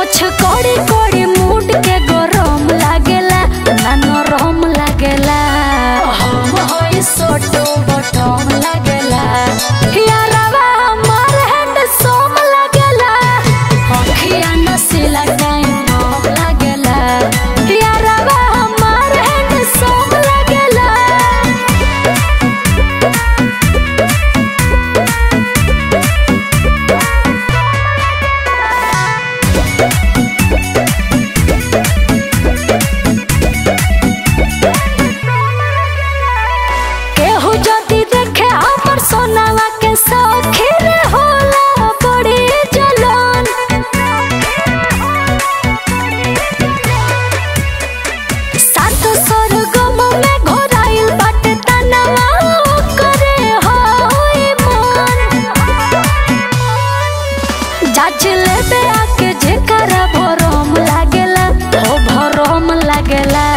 मोछ कोड़ी कोड़ी मूड के गरम लागेला ना नरम लागेला हम होई सोटो बटम लागेला यारवा हमार हैंड सोम लागेला अखिया नसीला टाइम बम लागेला यारवा हमार हैंड सोम लागेला केहू जदी देखे हमर सोनावा के सखी रे होला बड़ी जलन सात स्वर्गम में घोराइल बाटे तनवा करे होई मन जाच लेबे आके जेकरा भरम लागेला ओ भरम लागेला